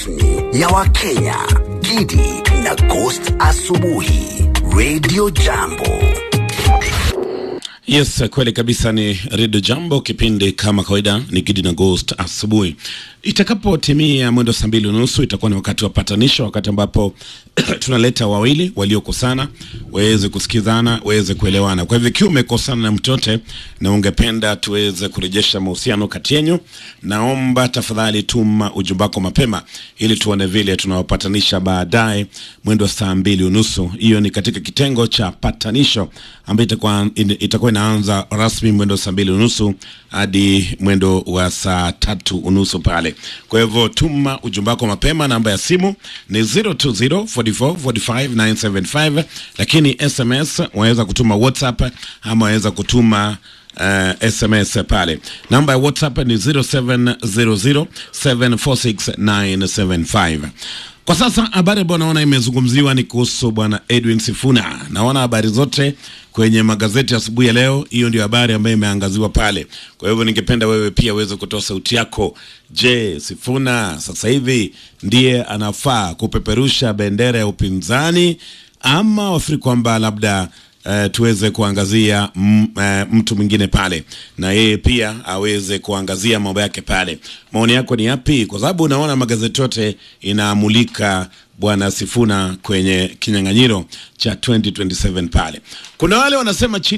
rasmi ya Wakenya, Gidi na Ghost Asubuhi, Radio Jambo. Yes, kweli kabisa ni Redio Jambo, kipindi kama kawaida ni Gidi na Ghost asubuhi. Itakapotimia mwendo saa mbili unusu itakuwa ni wakati wa patanisho, wakati ambapo tunaleta wawili waliokosana waweze kusikizana, waweze kuelewana. Kwa hivyo ikiwa umekosana na mtu yote na ungependa tuweze kurejesha mahusiano kati yenu, naomba tafadhali tuma ujumbe wako mapema ili tuone vile tunawapatanisha baadaye mwendo saa mbili unusu. Hiyo ni katika kitengo cha patanisho ambayo itakuwa itakuwa inaanza rasmi mwendo saa mbili unusu hadi mwendo wa saa tatu unusu pale. Kwa hivyo tuma ujumbe wako mapema, namba ya simu ni 020 44 45 975, lakini SMS waweza kutuma WhatsApp ama waweza kutuma uh, SMS pale. Namba ya WhatsApp ni 0700 746975. Kwa sasa habari ambayo naona imezungumziwa ni kuhusu bwana Edwin Sifuna. Naona habari zote kwenye magazeti asubuhi ya leo, hiyo ndio habari ambayo imeangaziwa pale. Kwa hivyo ningependa wewe pia uweze kutoa sauti yako. Je, Sifuna sasa hivi ndiye anafaa kupeperusha bendera ya upinzani ama wafikiri kwamba labda Uh, tuweze kuangazia m, uh, mtu mwingine pale na yeye pia aweze kuangazia mambo yake pale. Maoni yako ni yapi? Kwa sababu unaona magazeti yote inamulika bwana Sifuna kwenye kinyang'anyiro cha 2027 pale. Kuna wale wanasema chini